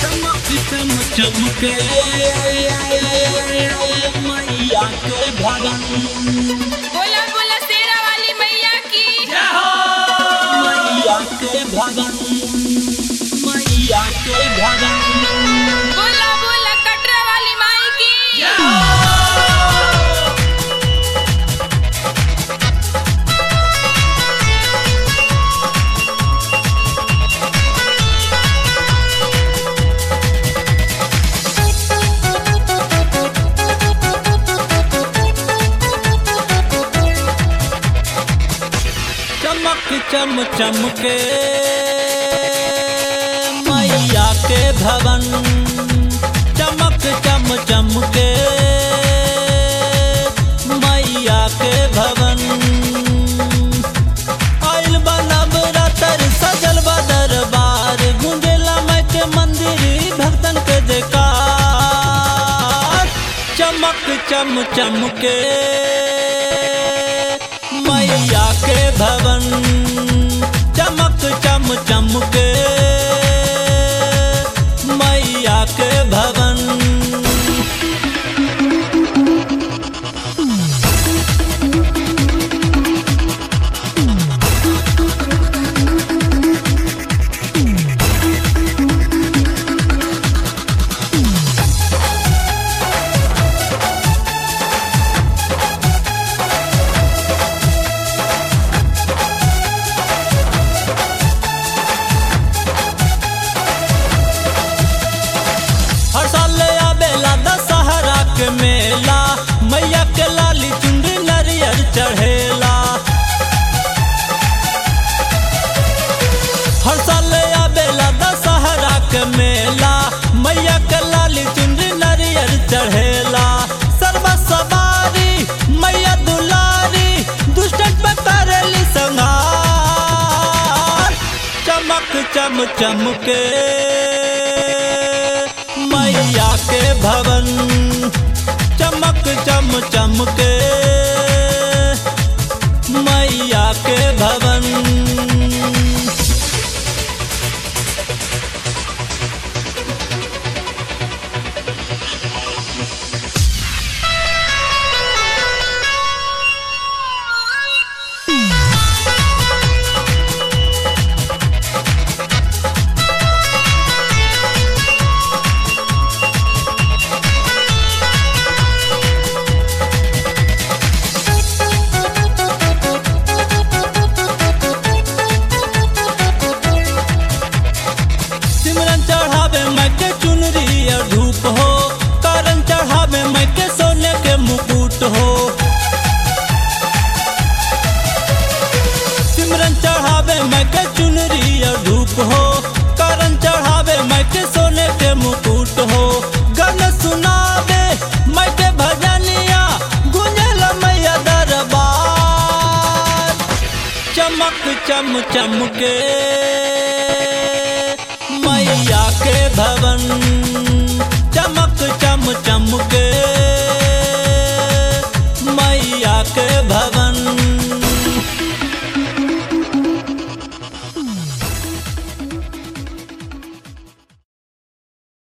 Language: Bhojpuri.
चमक चमके मैया के भवन बोला बोला शेरा वाली मैया की मैया के भवन मैया के भवन बोला बोला कटरा वाली माई की चमक चम चमके मैया के भवन चमक चम चमके मैया के भवन आइल बनब रतर सजल बा दरबार गुंजेला माई के मंदिर भक्तन के जयकार चमक चम चमके मैया के भवन चमक चम चमके मैया के भवन हर साल आवेला दशहरा के मेला मैया के लाली चुंदी नरियर चढ़ेला हर साल आवेला दशहरा के मेला मैया के लाली चुंदी नरियर चढ़ेला सर्व सवारी मैया दुलारी दुष्टन पे करेली संहार चमक चम चमके मैया के भवन चमक चम चमके मैया के भवन सिमरन चढ़ावे मैं के चुनरी और धूप हो करन चढ़ावे मैं के सोने के मुकुट हो सिमरन चढ़ावे मैं के चुनरी और धूप हो करन चढ़ावे मैं के सोने के मुकुट हो गन सुनावे मैं के भजनिया गुंजल मैया दरबार चमक चम चमके मैया के भवन चमक चम चमके